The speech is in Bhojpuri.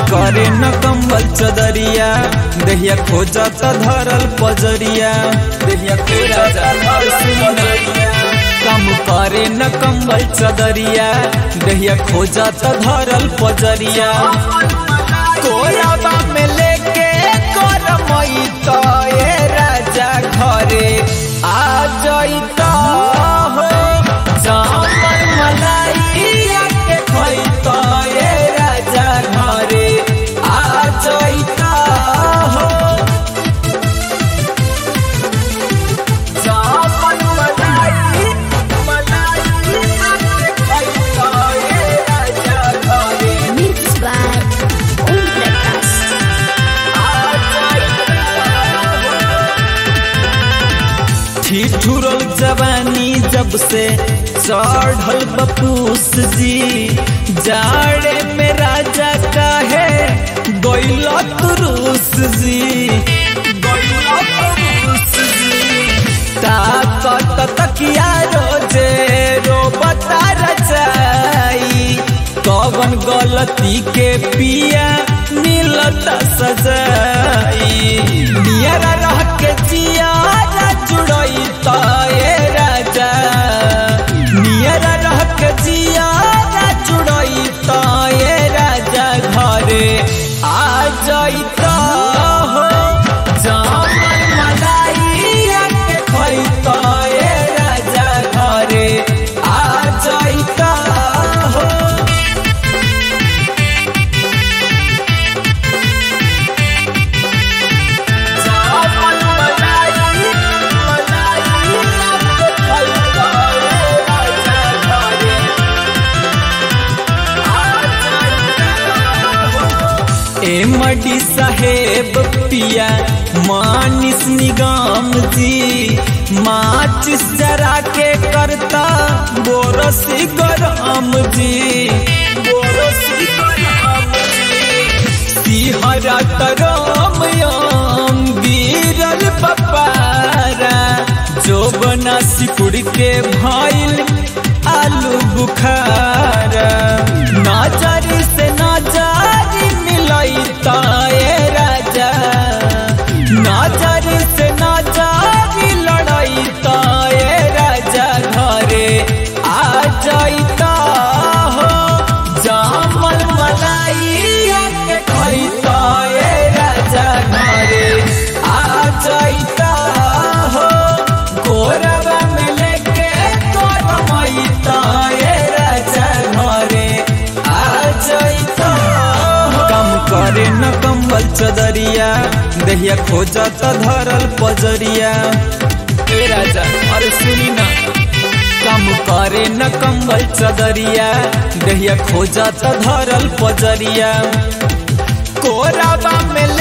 करे न कंबल चदरिया देहिया खोजत धरल पजरिया देहिया खोजत धरल पजरिया कम करे न कंबल चदरिया देहिया खोजत धरल पजरिया कोराबा में लेके करमई तो ए राजा घरे आ जइत हो जामन मलाइया के खइत ए राजा घरे आ जइत हो जामन मलाई मलाइया के खइत ए राजा घरे Mixed by Om Prakash. ठिठुरल जवानी जब से चढ़ल बपूस जी जाड़े में राजा काहे गैला तुरुस जी गैला तुरुस जी ताकत तकिया रोजे रो बता रचाई कवन गलती के पिया मिलता सजाई नियरा रह के जियारा जुड़ई तो ए राजा नियरा रह के जियारा जुड़ई तो ए राजा घरे आ जाई तो हो जामन मलाइया के खई तो ए राजा घरे आ जाई तो हो जामन मलाई मलाइया के खई तो ए राजा घरे ए मडी साहेब पिया मानिस निगम जी माचिस जरा के करता बोरसी गरम जी बोरसी गरम जी सिहरा तरम यम गिरल पपारा जो बना सिकुड़ के भइल आलू बुखारा नाजरी से नाजारी मिलई ताए राजा नाजरी से नाजारी लड़ई ताए राजा घरे आ जाइता हो जामल मलाइया के खइता ए राजा घरे आ जाइता हो गोरवा में लेके तोर मैता ए राजा घरे आ जाइता हो कम करे न कंबल चदरिया देहिया खोजत धरल पजरिया ए राजा अरे सुनी ना कम करे न कंबल चदरिया देहिया खोजत धरल पजरिया कोराबा में